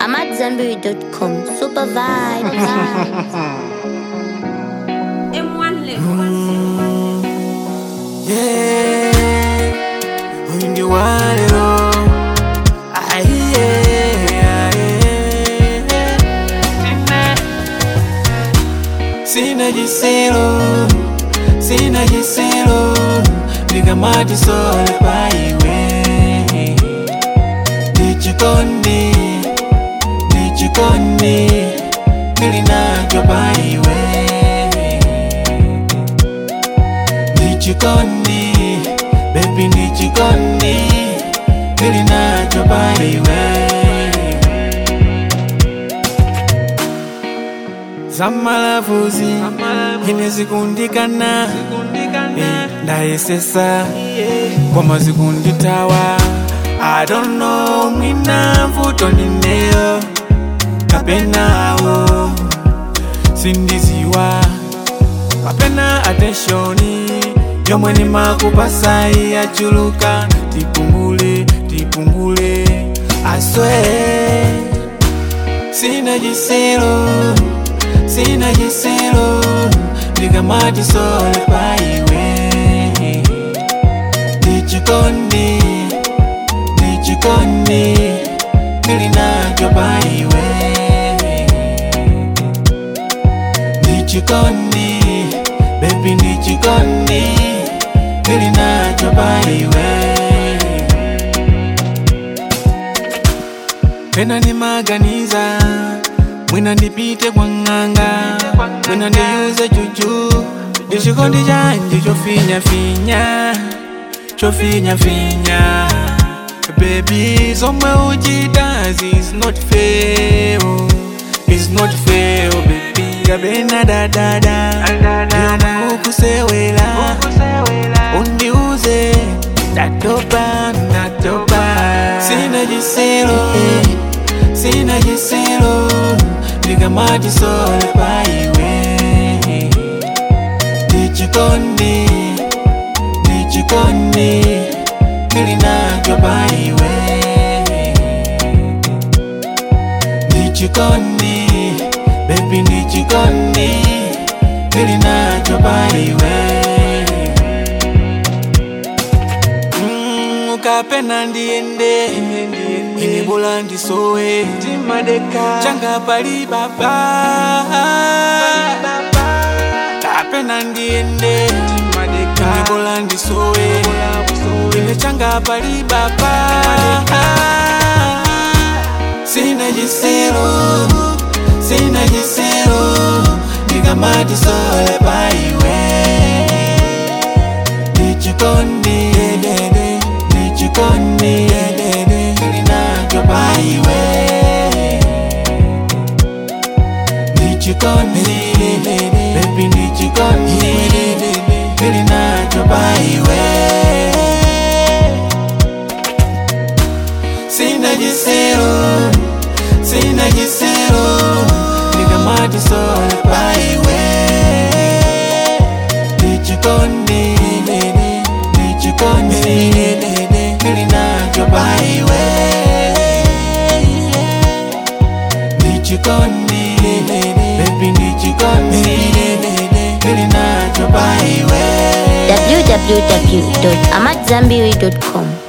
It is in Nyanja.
I'm at Zenberry.com. Super vibe. M1 Records. Yeah, huyu ndi walero aiye sina jiselo sina jiselo ndikamati sole paiwe ndichikondi ndichikondi ndili nacho paiwe ndichikondi bebi ndichikondi ndili nacho paiwe zamalavuzi ine zikundikana Eh, ndayesesa koma zikunditawa I don't know mwina mvuto ndineyo kapenawo sindiziwa kapena attentioni yomwe nimakupasai yachuluka tipungule tipungule aswe sina jiselo sina jiselo ndikamati sole paiwe ndichikondi ndichikondi ndili nacho paiwe ndichikondi bebi ndichikondi ndili nacho paiwe pena ndimaganiza mwina ndipite kwa ng'anga mwina ndiyuze juju ndichikondi chanje chofinyafinya chofinyafinya Baby, zomwe uchitazi is not fair oh. It's not fair oh, baby Kabena dadada Yomwe ukusewela Undiuze Ndatopa, ndatopa Sina jiselo Sina jiselo Ndikamati sole paiwe Ndichikondi Ndichikondi Ndili nacho paiwe Ndichikondi Baby ndichikondi Ndili nacho paiwe Mm, ukapena ndiende ine bula ndisowe changa pali baba kapena ndiende ine bula ndisowe ine changa pali baba sina jiselo sina jiselo ndikamati sole paiwe ndichikondi ndichikondi ndili nacho paiwe ndichikondi bebi ndichikondi ndili nacho paiwe sina jiselo sina jiselo ndikamati sole paiwe ndichikondi ndichikondi ndili nacho paiwe ndichikondi bebi ndichikondi ndili nacho paiwe www.amatzambiri.com.